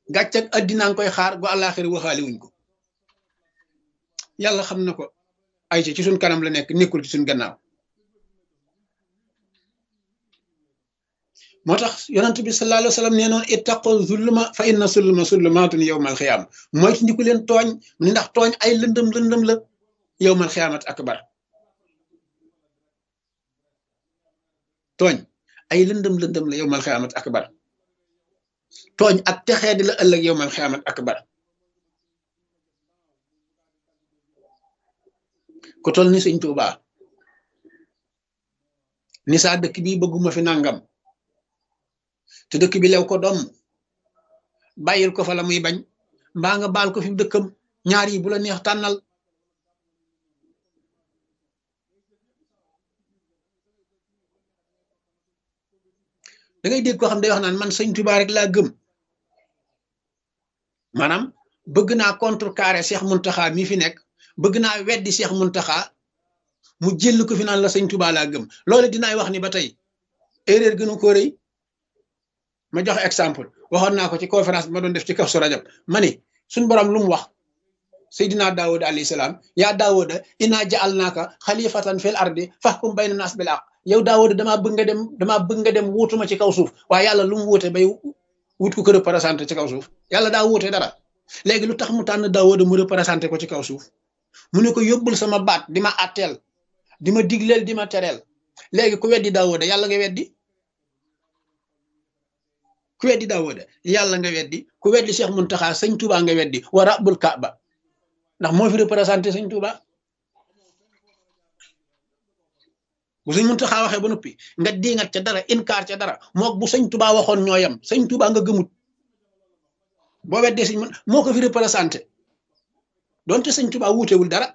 gàcc ak addinaa ngi koy xaar gu àllaaxira waxaale wuñ ko yàlla xam na ko ay ci suñ kanam la nekk nekkul ci suñ gannaaw moo tax yonent bi sallallahu alayhi wa sallam nee noon ittaqu zulma fa inna zulma zulmaatun yowmal xiyaama mooy ci ndiku leen tooñ ni ndax tooñ ay lëndëm lëndëm la yowmal xiyaamat akbar tooñ ay lëndëm lëndëm la yowmal xiyaamat akbar tooñ ak texee di la ëllëg yowmal xiyaamat akbar ku tol ni sëñ Tuubaa ni saa dëkk bi bëgguma fi nangam te dëkk bi lew ko doom bàyyil ko fa la muy bañ mbaa nga baal ko fi dëkkam ñaar yi bu la neex tànnal da ngay dégg koo xam day wax naan man sëñ Tuubaa rek laa gëm maanaam bëgg naa contrecarrer Cheikh Muntaxa mi fi nekk bëgg naa weddi Cheikh Muntaxa mu jël ko fi naan la sëñ Tuubaa laa gëm loolu dinaay wax ni ba tey erreur gënu ko rëy ma joxe exemple waxoon naa ko ci conférence bi ma doon def ci Kazu Rajab ma ni suñ borom lu mu wax Seydina Daawuda alayhi salaam yaa Daawuda inaa ja'alnaaka xalifatan fil ardi fahkum bayna naas bil haqq yow Daawuda damaa bëgg nga dem damaa bëgg nga dem wuutuma ci kaw suuf waaye yàlla lu mu wuute bay wut ko ko représenté ci kaw suuf yàlla daa wuute dara léegi lu tax mu tànn Daawuda mu représenté ko ci kaw suuf mu ne ko yóbbul sama baat di ma àtteel di ma digleel di ma tereel léegi ku weddi Daawuda yàlla nga weddi ku weddi Daawuda yàlla nga weddi ku weddi Cheikh Muntaxa sëñ Touba nga weddi wa rabbul Kaaba ndax moo fi représenté sëñ Touba bu sëñ Muntaxa waxee ba noppi nga diingat ca dara inkaar ca dara mook bu sëñ Touba waxoon ñooyam sëñ Touba nga gëmut boo weddee sëñ mun moo ko fi représenté donte sëñ Touba wuutewul dara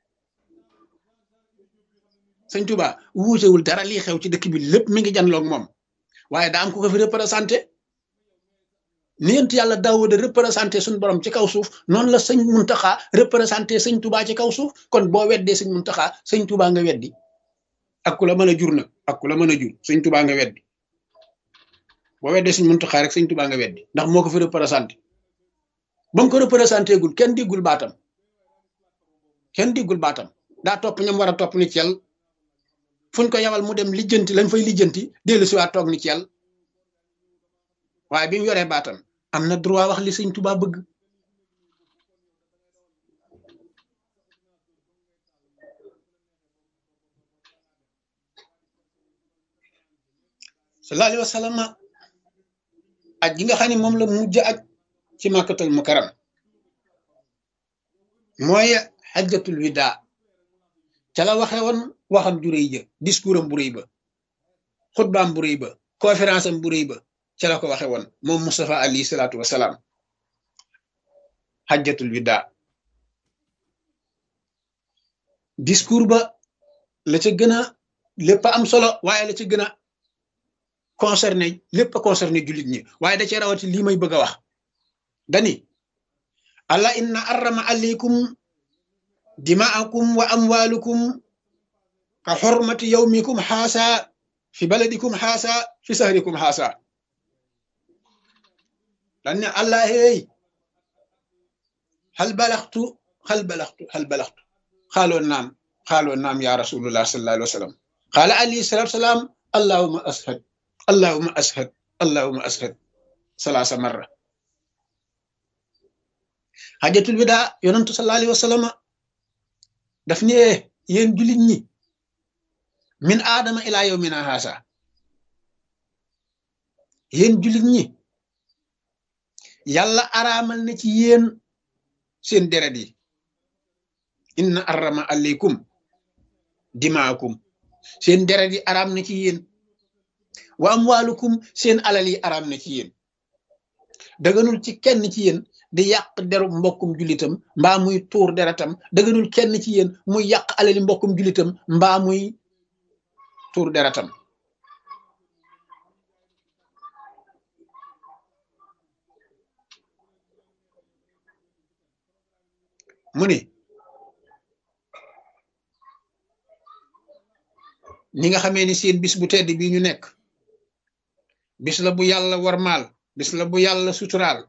sëñ Touba wuutewul dara lii xew ci dëkk bi lépp mi ngi janloog moom waaye daa am ku ko fi représenté ni yent yàlla Daawuda représenté suñu borom ci kaw suuf noonu la sëñ Muntaxa représenté sëñ Touba ci kaw suuf kon boo weddee sëñ Muntaxa sëñ Touba nga weddi ak ku la mën a jur nag ak ku la mën a jur sëñ Touba nga weddi boo weddee sëñ Muntaxa rek sëñ Touba nga weddi ndax moo ko fi représenté ba mu ko représenté gul kenn diggul baatam kenn diggul baatam daa topp ñam war a topp ni cel fuñ ko yawal mu dem lijjanti lañ fay lijjanti dellu si waat toog ni cel waaye bi mu yoree baatam am na droit wax li sëñ Touba bëgg sallallahu alayhi wa sallam aj gi nga xam ne moom la mujj aj ci màkkatal mukaram mooy xajjatul wida ca la waxe woon waxam ju rëy ja discours am bu rëy ba xutbaam bu rëy ba conférence am bu rëy ba ca la ko waxe woon moom Moustapha alayhi salaatu wasalaam xajjatul wida discours ba la ca gën a lépp am solo waaye la ca gën a concerné lépp a concerné jullit ñi waaye da cee rawati lii may bëgg a wax dani allah inna arrama alaykum dimaakum wa amwalukum ka xormati yawmikum xaasa fi baladikum xaasa fi sahrikum xaasa dan ne allah hey hal balaxtu hal balaxtu hal balaxtu xaaloo naam xaaloo naam ya rasulullah sallallahu alayhi wa sallam qaala alayhi salatu salaam allahuma ashad allahuma ashad allahuma ashad salaasa marra xajatul wida yonantu sallallahu alayhi wa sallam daf ne yéen jullit ñi min aadama ilaa yawmina haasa yéen jullit ñi yàlla araamal na ci yéen seen deret yi inna arrama aleykum dimaakum seen deret yi araam na ci yéen wa amwaalukum seen alal yi araam na ci yéen daganul ci kenn ci yéen di yàq deru mbokkum jullitam mbaa muy tuur deretam daganul kenn ci yéen muy yàq alali mbokkum jullitam mbaa muy tuur deretam mu ni ni nga xamee ni seen bis bu tedd bi ñu nekk bis la bu yàlla warmaal bis la bu yàlla suturaal